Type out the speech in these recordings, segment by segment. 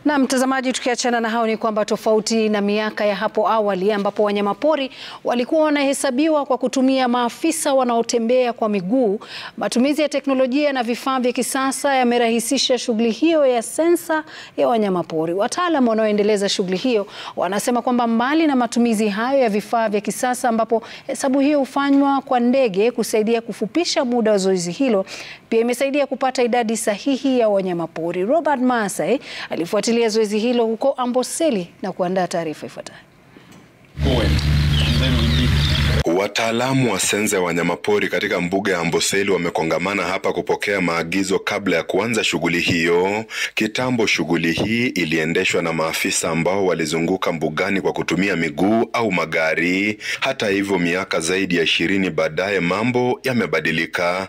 Na mtazamaji, tukiachana na hao ni kwamba tofauti na miaka ya hapo awali ambapo wanyamapori walikuwa wanahesabiwa kwa kutumia maafisa wanaotembea kwa miguu, matumizi ya teknolojia na vifaa vya kisasa yamerahisisha shughuli hiyo ya sensa ya wanyamapori. Wataalamu wanaoendeleza shughuli hiyo wanasema kwamba mbali na matumizi hayo ya vifaa vya kisasa ambapo hesabu hiyo hufanywa kwa ndege kusaidia kufupisha muda wa zoezi hilo, pia imesaidia kupata idadi sahihi ya wanyamapori. Robert Masai alifuatilia zoezi hilo huko Amboseli na kuandaa taarifa ifuatayo. Wataalamu wa sensa ya wanyamapori katika mbuga ya Amboseli wamekongamana hapa kupokea maagizo kabla ya kuanza shughuli hiyo. Kitambo shughuli hii iliendeshwa na maafisa ambao walizunguka mbugani kwa kutumia miguu au magari. Hata hivyo, miaka zaidi ya ishirini baadaye mambo yamebadilika.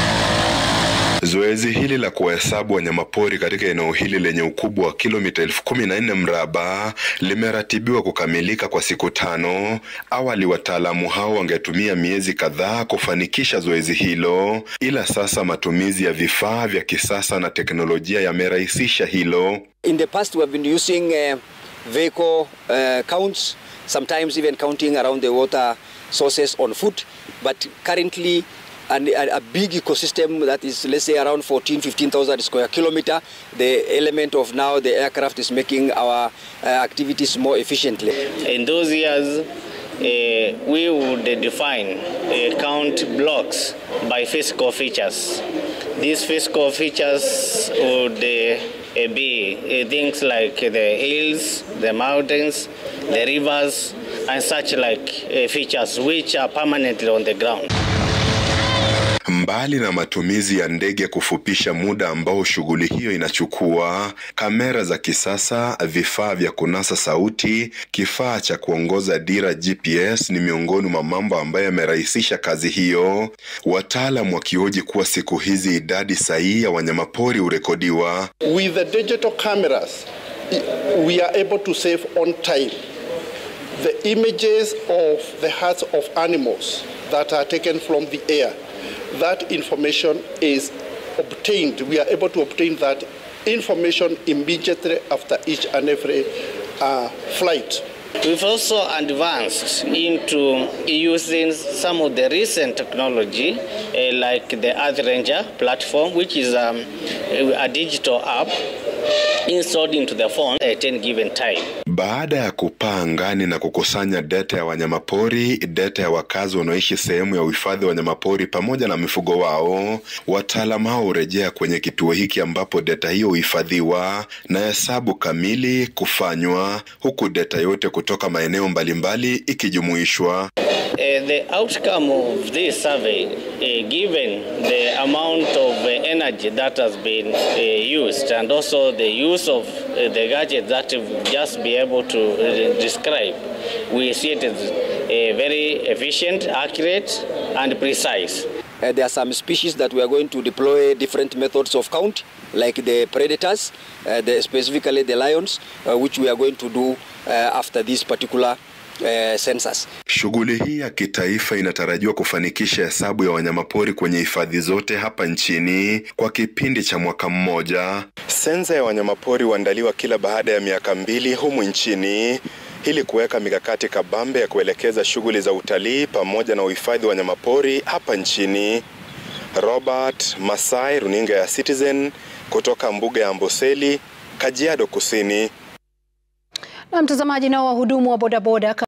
Zoezi hili la kuwahesabu wanyamapori katika eneo hili lenye ukubwa wa kilomita elfu kumi na nne mraba limeratibiwa kukamilika kwa siku tano. Awali wataalamu hao wangetumia miezi kadhaa kufanikisha zoezi hilo, ila sasa matumizi ya vifaa vya kisasa na teknolojia yamerahisisha hilo. In the past we have been using uh, vehicle uh, counts, sometimes even counting around the water sources on foot, but currently and a, a big ecosystem that is let's say around 14 15,000 square kilometer the element of now the aircraft is making our uh, activities more efficiently in those years uh, we would define uh, count blocks by physical features these physical features would uh, be uh, things like the hills the mountains the rivers and such like uh, features which are permanently on the ground Mbali na matumizi ya ndege kufupisha muda ambao shughuli hiyo inachukua, kamera za kisasa, vifaa vya kunasa sauti, kifaa cha kuongoza dira GPS ni miongoni mwa mambo ambayo yamerahisisha kazi hiyo, wataalam wakioji kuwa siku hizi idadi sahihi ya wanyamapori hurekodiwa. With the digital cameras, we are able to save on time the images of the hearts of animals that are taken from the air that information is obtained. We are able to obtain that information immediately after each and every uh, flight. We've also advanced into using some of the recent technology uh, like the Earth Ranger platform, which is um, a digital app installed into the phone at any given time. Baada ya kupaa angani na kukusanya data ya wanyamapori, data ya wakazi wanaoishi sehemu ya uhifadhi wa wanyamapori pamoja na mifugo wao, wataalamu hao hurejea kwenye kituo hiki ambapo data hiyo huhifadhiwa na hesabu kamili kufanywa, huku data yote kutoka maeneo mbalimbali ikijumuishwa. Uh, the outcome of this survey, uh, given the amount of uh, energy that has been uh, used and also the use of uh, the gadget that we've just be able to uh, describe, we see it as uh, very efficient, accurate, and precise. Uh, there are some species that we are going to deploy different methods of count, like the predators, uh, the, specifically the lions, uh, which we are going to do uh, after this particular uh, census. Shughuli hii ya kitaifa inatarajiwa kufanikisha hesabu ya wanyamapori kwenye hifadhi zote hapa nchini kwa kipindi cha mwaka mmoja. Sensa ya wanyamapori huandaliwa kila baada ya miaka mbili humu nchini ili kuweka mikakati kabambe ya kuelekeza shughuli za utalii pamoja na uhifadhi wa wanyamapori hapa nchini. Robert Masai, runinga ya Citizen kutoka mbuga ya Amboseli, Kajiado Kusini. Na mtazamaji, nao wahudumu wa bodaboda